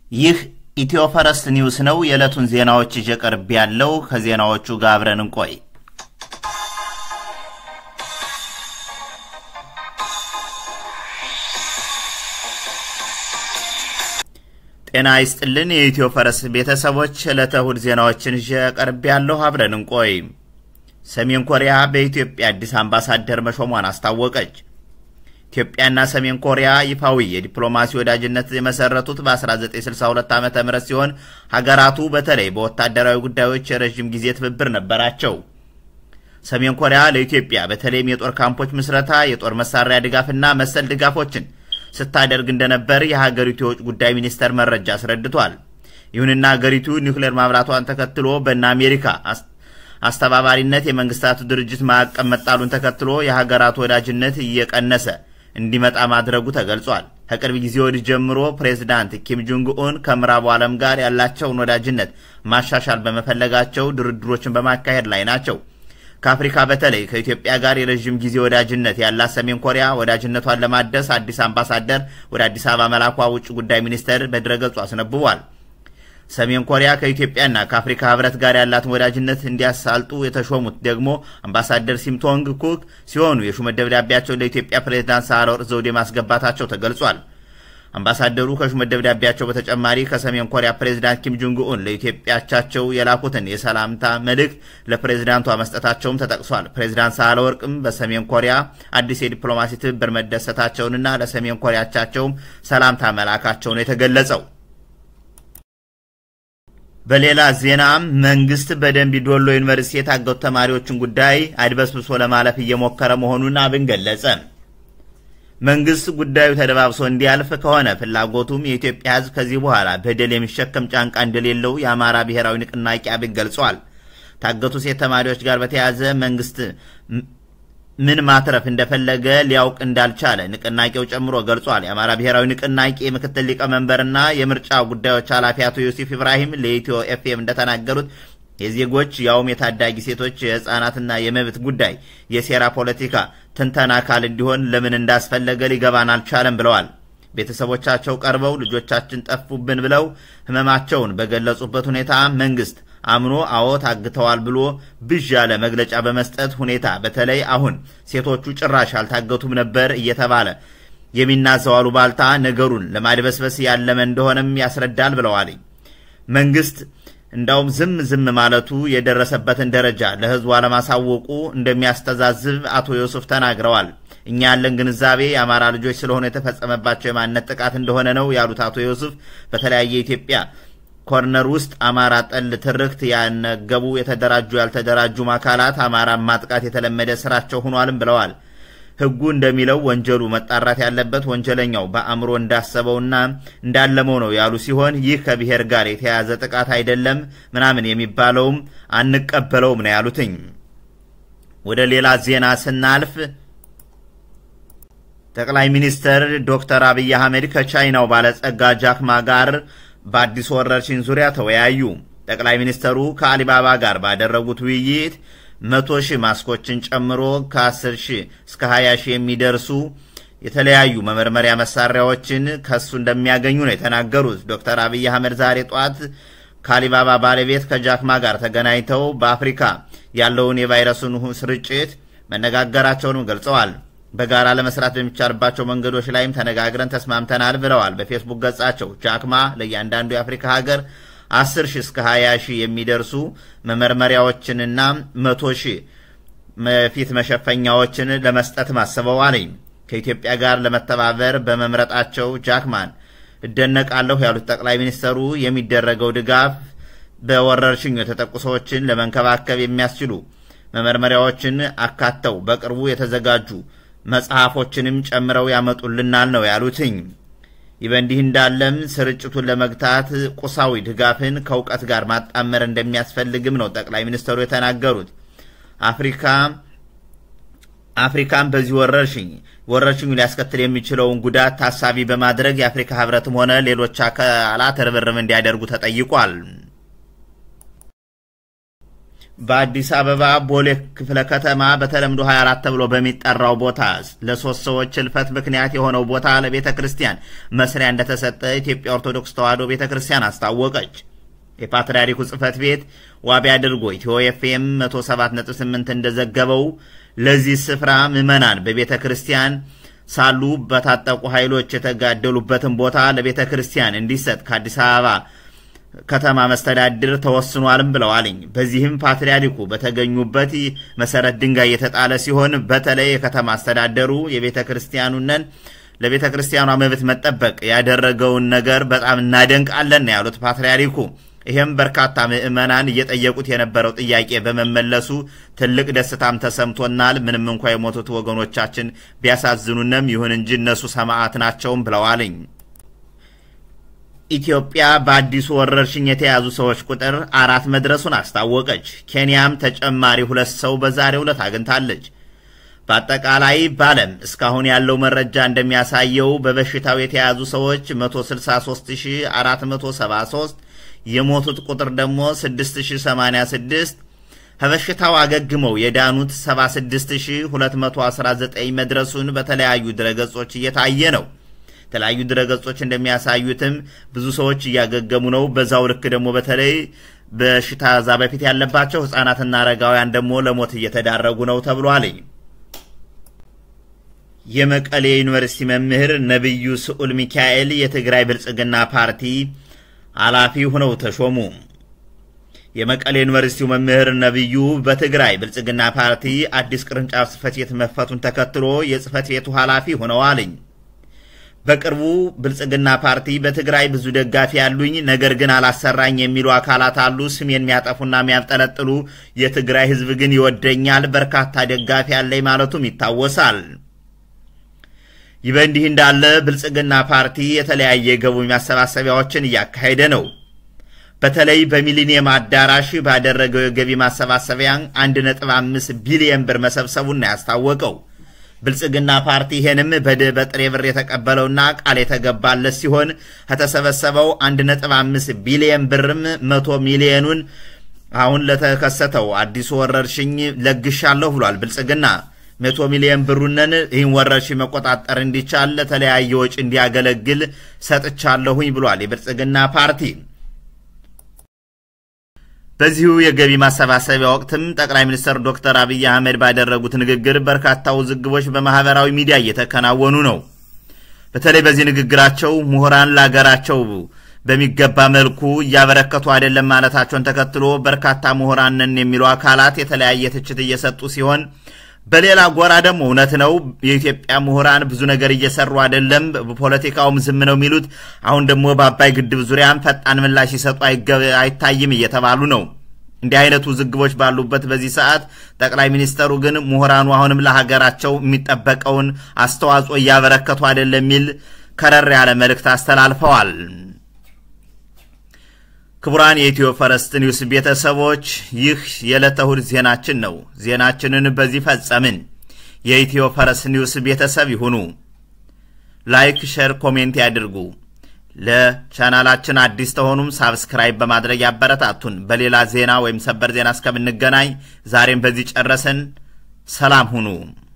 ይህ ኢትዮ ፈረስት ኒውስ ነው። የዕለቱን ዜናዎች ይዤ ቀርብ ያለው ከዜናዎቹ ጋር አብረን እንቆይ። ጤና ይስጥልን የኢትዮ ፈረስ ቤተሰቦች፣ ዕለተ እሁድ ዜናዎችን ይዤ ቀርብ ያለሁ አብረን እንቆይ። ሰሜን ኮሪያ በኢትዮጵያ አዲስ አምባሳደር መሾሟን አስታወቀች። ኢትዮጵያና ሰሜን ኮሪያ ይፋዊ የዲፕሎማሲ ወዳጅነት የመሰረቱት በ1962 ዓ ም ሲሆን ሀገራቱ በተለይ በወታደራዊ ጉዳዮች የረዥም ጊዜ ትብብር ነበራቸው። ሰሜን ኮሪያ ለኢትዮጵያ በተለይም የጦር ካምፖች ምስረታ፣ የጦር መሳሪያ ድጋፍና መሰል ድጋፎችን ስታደርግ እንደነበር የሀገሪቱ የውጭ ጉዳይ ሚኒስቴር መረጃ አስረድቷል። ይሁንና ሀገሪቱ ኒውክሌር ማብራቷን ተከትሎ በእነ አሜሪካ አስተባባሪነት የመንግስታቱ ድርጅት ማዕቀብ መጣሉን ተከትሎ የሀገራቱ ወዳጅነት እየቀነሰ እንዲመጣ ማድረጉ ተገልጿል። ከቅርብ ጊዜ ወዲህ ጀምሮ ፕሬዚዳንት ኪም ጆንግ ኡን ከምዕራቡ ዓለም ጋር ያላቸውን ወዳጅነት ማሻሻል በመፈለጋቸው ድርድሮችን በማካሄድ ላይ ናቸው። ከአፍሪካ በተለይ ከኢትዮጵያ ጋር የረዥም ጊዜ ወዳጅነት ያላት ሰሜን ኮሪያ ወዳጅነቷን ለማደስ አዲስ አምባሳደር ወደ አዲስ አበባ መላኳ ውጭ ጉዳይ ሚኒስቴር በድረገጹ አስነብቧል። ሰሜን ኮሪያ ከኢትዮጵያና ከአፍሪካ ህብረት ጋር ያላትን ወዳጅነት እንዲያሳልጡ የተሾሙት ደግሞ አምባሳደር ሲምቶንግ ኩክ ሲሆኑ የሹመት ደብዳቤያቸውን ለኢትዮጵያ ፕሬዝዳንት ሳህለወርቅ ዘውዴ ማስገባታቸው ተገልጿል። አምባሳደሩ ከሹመት ደብዳቤያቸው በተጨማሪ ከሰሜን ኮሪያ ፕሬዝዳንት ኪም ጆንግ ኡን ለኢትዮጵያቻቸው የላኩትን የሰላምታ መልእክት ለፕሬዝዳንቷ መስጠታቸውም ተጠቅሷል። ፕሬዝዳንት ሳህለወርቅም በሰሜን ኮሪያ አዲስ የዲፕሎማሲ ትብብር መደሰታቸውንና ለሰሜን ኮሪያቻቸውም ሰላምታ መላካቸው ነው የተገለጸው። በሌላ ዜና መንግስት በደንቢ ዶሎ ዩኒቨርሲቲ የታገቱ ተማሪዎችን ጉዳይ አድበስብሶ ለማለፍ እየሞከረ መሆኑን አብን ገለጸ። መንግስት ጉዳዩ ተደባብሶ እንዲያልፍ ከሆነ ፍላጎቱም የኢትዮጵያ ሕዝብ ከዚህ በኋላ በደል የሚሸከም ጫንቃ እንደሌለው የአማራ ብሔራዊ ንቅናቄ አብን ገልጿል። ታገቱ ሴት ተማሪዎች ጋር በተያያዘ መንግስት ምን ማትረፍ እንደፈለገ ሊያውቅ እንዳልቻለ ንቅናቄው ጨምሮ ገልጿል። የአማራ ብሔራዊ ንቅናቄ ምክትል ሊቀመንበርና የምርጫ ጉዳዮች ኃላፊ አቶ ዮሴፍ ኢብራሂም ለኢትዮ ኤፍኤም እንደተናገሩት የዜጎች ያውም የታዳጊ ሴቶች የህፃናትና የመብት ጉዳይ የሴራ ፖለቲካ ትንተና አካል እንዲሆን ለምን እንዳስፈለገ ሊገባን አልቻለም ብለዋል። ቤተሰቦቻቸው ቀርበው ልጆቻችን ጠፉብን ብለው ህመማቸውን በገለጹበት ሁኔታ መንግስት አምኖ አዎ ታግተዋል ብሎ ብዥ ያለ መግለጫ በመስጠት ሁኔታ በተለይ አሁን ሴቶቹ ጭራሽ አልታገቱም ነበር እየተባለ የሚናዘው አሉባልታ ነገሩን ለማድበስበስ ያለመ እንደሆነም ያስረዳል ብለዋል። መንግስት እንዳውም ዝም ዝም ማለቱ የደረሰበትን ደረጃ ለህዝቡ አለማሳወቁ እንደሚያስተዛዝብ አቶ ዮሱፍ ተናግረዋል። እኛ ያለን ግንዛቤ የአማራ ልጆች ስለሆነ የተፈጸመባቸው የማንነት ጥቃት እንደሆነ ነው ያሉት አቶ ዮሱፍ በተለያየ የኢትዮጵያ ኮርነር ውስጥ አማራ ጠል ትርክት ያነገቡ የተደራጁ ያልተደራጁም አካላት አማራን ማጥቃት የተለመደ ስራቸው ሆኗልም ብለዋል። ህጉ እንደሚለው ወንጀሉ መጣራት ያለበት ወንጀለኛው በአእምሮ እንዳሰበውና እንዳለመው ነው ያሉ ሲሆን ይህ ከብሔር ጋር የተያያዘ ጥቃት አይደለም ምናምን የሚባለውም አንቀበለውም ነው ያሉትኝ። ወደ ሌላ ዜና ስናልፍ ጠቅላይ ሚኒስትር ዶክተር አብይ አህመድ ከቻይናው ባለጸጋ ጃክማ ጋር በአዲስ ወረርሽኝ ዙሪያ ተወያዩ። ጠቅላይ ሚኒስትሩ ከአሊባባ ጋር ባደረጉት ውይይት መቶ ሺህ ማስኮችን ጨምሮ ከ10 ሺህ እስከ 20 ሺህ የሚደርሱ የተለያዩ መመርመሪያ መሳሪያዎችን ከሱ እንደሚያገኙ ነው የተናገሩት። ዶክተር አብይ አህመድ ዛሬ ጧት ከአሊባባ ባለቤት ከጃክማ ጋር ተገናኝተው በአፍሪካ ያለውን የቫይረሱን ስርጭት መነጋገራቸውንም ገልጸዋል። በጋራ ለመስራት በሚቻልባቸው መንገዶች ላይም ተነጋግረን ተስማምተናል ብለዋል። በፌስቡክ ገጻቸው ጃክማ ለእያንዳንዱ የአፍሪካ ሀገር 10 ሺህ እስከ 20 ሺህ የሚደርሱ መመርመሪያዎችንና 100 ሺህ ፊት መሸፈኛዎችን ለመስጠት ማስበዋል። ከኢትዮጵያ ጋር ለመተባበር በመምረጣቸው ጃክማን እደነቃለሁ ያሉት ጠቅላይ ሚኒስትሩ የሚደረገው ድጋፍ በወረርሽኙ የተጠቁ ሰዎችን ለመንከባከብ የሚያስችሉ መመርመሪያዎችን አካተው በቅርቡ የተዘጋጁ መጽሐፎችንም ጨምረው ያመጡልናል ነው ያሉትኝ። ይህ በእንዲህ እንዳለም ስርጭቱን ለመግታት ቁሳዊ ድጋፍን ከእውቀት ጋር ማጣመር እንደሚያስፈልግም ነው ጠቅላይ ሚኒስትሩ የተናገሩት። አፍሪካ አፍሪካን በዚህ ወረርሽኝ ወረርሽኙ ሊያስከትል የሚችለውን ጉዳት ታሳቢ በማድረግ የአፍሪካ ሕብረትም ሆነ ሌሎች አካላት ርብርብ እንዲያደርጉ ተጠይቋል። በአዲስ አበባ ቦሌ ክፍለ ከተማ በተለምዶ 24 ተብሎ በሚጠራው ቦታ ለሶስት ሰዎች ህልፈት ምክንያት የሆነው ቦታ ለቤተ ክርስቲያን መስሪያ እንደተሰጠ ኢትዮጵያ ኦርቶዶክስ ተዋሕዶ ቤተ ክርስቲያን አስታወቀች። የፓትርያርኩ ጽሕፈት ቤት ዋቢ አድርጎ ኢትዮ ኤፍኤም 107.8 እንደዘገበው ለዚህ ስፍራ ምዕመናን በቤተ ክርስቲያን ሳሉ በታጠቁ ኃይሎች የተጋደሉበትን ቦታ ለቤተ ክርስቲያን እንዲሰጥ ከአዲስ አበባ ከተማ መስተዳድር ተወስኗልም ብለዋልኝ። በዚህም ፓትርያርኩ በተገኙበት መሰረት ድንጋይ የተጣለ ሲሆን በተለይ የከተማ አስተዳደሩ የቤተ ክርስቲያኑነን ለቤተ ክርስቲያኗ መብት መጠበቅ ያደረገውን ነገር በጣም እናደንቃለን ነው ያሉት ፓትርያርኩ። ይህም በርካታ ምዕመናን እየጠየቁት የነበረው ጥያቄ በመመለሱ ትልቅ ደስታም ተሰምቶናል። ምንም እንኳ የሞቱት ወገኖቻችን ቢያሳዝኑንም ይሁን እንጂ እነሱ ሰማዕት ናቸውም ብለዋልኝ። ኢትዮጵያ በአዲሱ ወረርሽኝ የተያዙ ሰዎች ቁጥር አራት መድረሱን አስታወቀች። ኬንያም ተጨማሪ ሁለት ሰው በዛሬው ዕለት አግኝታለች። በአጠቃላይ በዓለም እስካሁን ያለው መረጃ እንደሚያሳየው በበሽታው የተያዙ ሰዎች 163473 የሞቱት ቁጥር ደግሞ 6086 ከበሽታው አገግመው የዳኑት 76219 መድረሱን በተለያዩ ድረገጾች እየታየ ነው። የተለያዩ ድረገጾች እንደሚያሳዩትም ብዙ ሰዎች እያገገሙ ነው። በዛው ልክ ደግሞ በተለይ በሽታ ዛ በፊት ያለባቸው ሕፃናትና አረጋውያን ደግሞ ለሞት እየተዳረጉ ነው ተብሏል። የመቀሌ ዩኒቨርሲቲ መምህር ነቢዩ ስዑል ሚካኤል የትግራይ ብልጽግና ፓርቲ ኃላፊ ሆነው ተሾሙ። የመቀሌ ዩኒቨርሲቲው መምህር ነቢዩ በትግራይ ብልጽግና ፓርቲ አዲስ ቅርንጫፍ ጽሕፈት ቤት መክፈቱን ተከትሎ የጽሕፈት ቤቱ ኃላፊ ሆነዋልኝ። በቅርቡ ብልጽግና ፓርቲ በትግራይ ብዙ ደጋፊ ያሉኝ ነገር ግን አላሰራኝ የሚሉ አካላት አሉ፣ ስም የሚያጠፉና የሚያብጠለጥሉ። የትግራይ ሕዝብ ግን ይወደኛል፣ በርካታ ደጋፊ ያለኝ ማለቱም ይታወሳል። ይህ በእንዲህ እንዳለ ብልጽግና ፓርቲ የተለያየ ገቢ ማሰባሰቢያዎችን እያካሄደ ነው። በተለይ በሚሊኒየም አዳራሽ ባደረገው የገቢ ማሰባሰቢያ 1.5 ቢሊየን ብር መሰብሰቡን ነው ያስታወቀው። ብልጽግና ፓርቲ ይሄንም በጥሬ ብር የተቀበለውና ቃል የተገባለት ሲሆን ከተሰበሰበው 1.5 ቢሊየን ብርም መቶ ሚሊየኑን አሁን ለተከሰተው አዲሱ ወረርሽኝ ለግሻለሁ ብሏል። ብልጽግና መቶ ሚሊየን ብሩንን ይህን ወረርሽኝ መቆጣጠር እንዲቻል ለተለያየ ወጪ እንዲያገለግል ሰጥቻለሁኝ ብሏል የብልጽግና ፓርቲ። በዚሁ የገቢ ማሰባሰቢያ ወቅትም ጠቅላይ ሚኒስትር ዶክተር አብይ አህመድ ባደረጉት ንግግር በርካታ ውዝግቦች በማህበራዊ ሚዲያ እየተከናወኑ ነው። በተለይ በዚህ ንግግራቸው ምሁራን ለሀገራቸው በሚገባ መልኩ እያበረከቱ አይደለም ማለታቸውን ተከትሎ በርካታ ምሁራን ነን የሚሉ አካላት የተለያየ ትችት እየሰጡ ሲሆን በሌላ ጎራ ደግሞ እውነት ነው የኢትዮጵያ ምሁራን ብዙ ነገር እየሰሩ አይደለም፣ በፖለቲካውም ዝም ነው የሚሉት። አሁን ደግሞ በአባይ ግድብ ዙሪያም ፈጣን ምላሽ ሲሰጡ አይታይም እየተባሉ ነው። እንዲህ አይነቱ ውዝግቦች ባሉበት በዚህ ሰዓት ጠቅላይ ሚኒስተሩ ግን ምሁራኑ አሁንም ለሀገራቸው የሚጠበቀውን አስተዋጽኦ እያበረከቱ አይደለም የሚል ከረር ያለ መልእክት አስተላልፈዋል። ክቡራን የኢትዮ ፈረስት ኒውስ ቤተሰቦች ይህ የዕለተ እሁድ ዜናችን ነው። ዜናችንን በዚህ ፈጸምን። የኢትዮ ፈረስት ኒውስ ቤተሰብ ይሁኑ። ላይክ፣ ሼር፣ ኮሜንት ያድርጉ። ለቻናላችን አዲስ ተሆኑም ሳብስክራይብ በማድረግ ያበረታቱን። በሌላ ዜና ወይም ሰበር ዜና እስከምንገናኝ ዛሬም በዚህ ጨረስን። ሰላም ሁኑ።